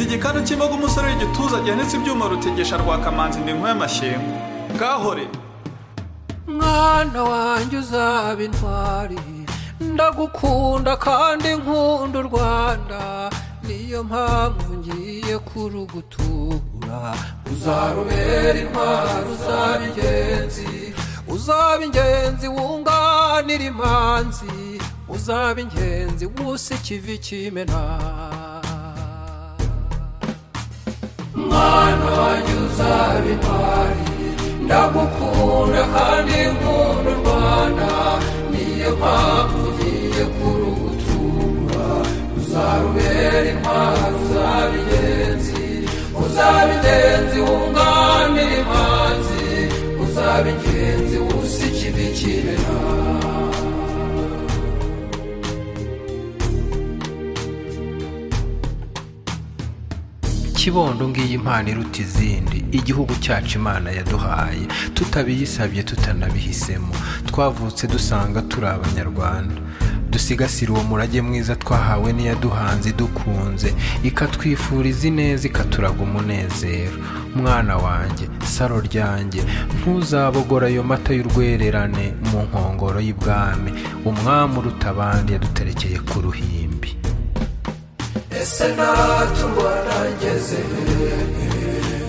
igikanu cy'imbaga umusore w'igituza gihanitse ibyuma rutegesha rwakamanzi ndi nk'uw'amashyimbo bwahure mwana wanjye uzaba intwari ndagukunda kandi nkunda u rwanda niyo mpamvu ngiye kurugutura uzarubera intwari uzaba ingenzi uzaba ingenzi wunganira imanzi uzaba ingenzi gusa ikivi kimena mwana wanjye uzaba intwari ndagukunda kandi nkunda u rwanda niyo mpamvu ugiye kurugutura uzarubera intwari uzaba ingenzi uzaba ingenzi wunganira imanzi uzaba ingenzi wusa ikibi kibera kibondo ngiyi impano iruta izindi igihugu cyacu imana yaduhaye tutabiyisabye tutanabihisemo twavutse dusanga turi abanyarwanda dusigasire uwo murage mwiza twahawe n'iyaduhanze idukunze ikatwifuriza ineza ikaturaga umunezero mwana wanjye saro ryanjye ntuzabogora ayo mata y'urwererane mu nkongoro y'ibwami umwami uruta abandi yaduterekeye ku ruhimbi ese natuba nageze he?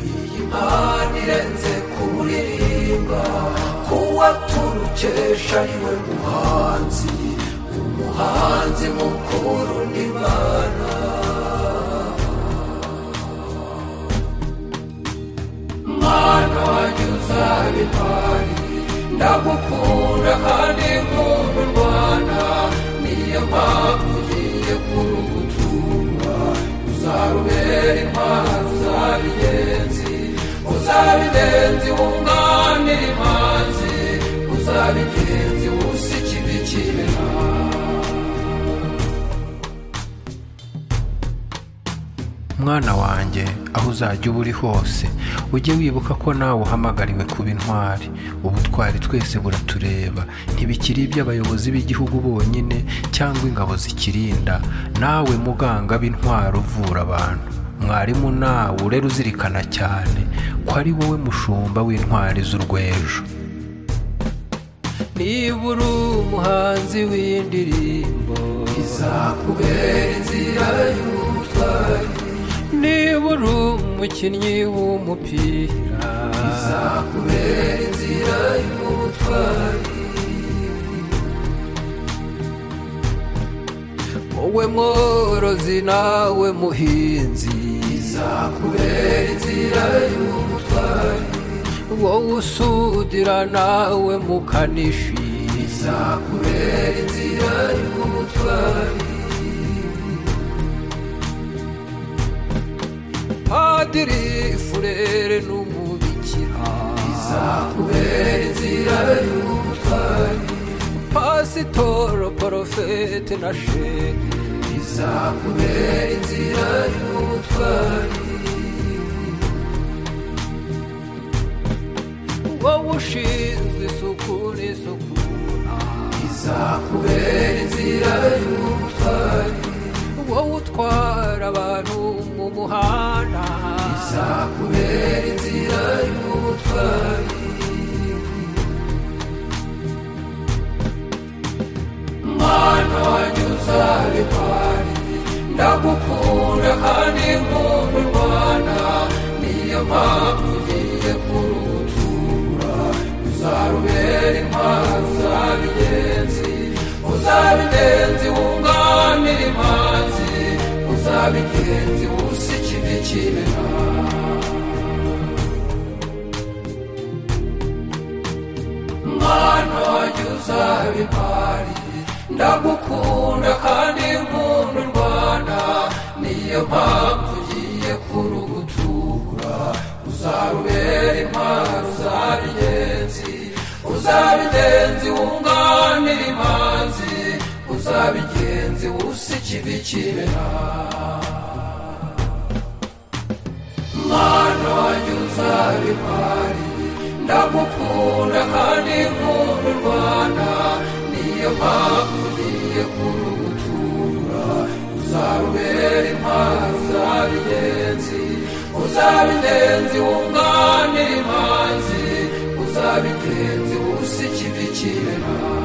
iyi mpano irenze kuririmba kuwa turukesha niwe muhanzi umuhanzi mukuru n'imana mwana wanjye uzaba intwari ndagukunda kandi nkunda u rwanda niyo mpamvu ugiye kurugutura uzarubera intwari uzaba ingenzi uzaba ingenzi wunganira imanzi uzaba ingenzi wusa ikibi kibera mwana wanjye aho uzajya uba uri hose ujye wibuka ko nawe uhamagariwe kuba intwari ubutwari twese buratureba ntibikiri iby'abayobozi b'igihugu bonyine cyangwa ingabo zikirinda nawe muganga b'intwari uvura abantu mwarimu nawe urere uzirikana cyane ko ari wowe mushumba w'intwari z'urwejo niba uri umuhanzi w'indirimbo izakubera inzira y'ubutwari niba uri umukinnyi w'umupira izakubera inzira y'ubutwari wowe mworozi nawe muhinzi izakubera inzira y'ubutwari wowe usudira nawe mukanishi izakubera inzira y'ubutwari padiri furere n'umubikira izakubera inzira y'ubutwari pasitoro porofete na shehe izakubera inzira y'ubutwari wowe ushinzwe isuku n'isukura izakubera inzira y'ubutwari wowe utwara abantu mu muhanda izakubera inzira y'ubutwari mwana wanjye uzaba intwari ndagukunda kandi nkunda u rwanda niyo mpamvu ugiye kurugutura uzarubera intwari uzaba ingenzi uzaba ingenzi wunganira imanzi uzaba ingenzi wusa ikivi kibera mwana wanjye uzaba intwari ndagukunda kandi nkunda u rwanda niyo mpamvu ugiye kurugutura uzarubera intwari uzaba ingenzi uzaba ingenzi wunganira imanzi uzaba ingenzi wusa ikivi kibera mwana wanjye uzaba intwari ndagukunda kandi nkunda u rwanda niyo mpamvu ugiye kurugutura uzarubera intwari uzaba ingenzi uzabirenze wunganira impanzi uzabitenze ubusikidikirana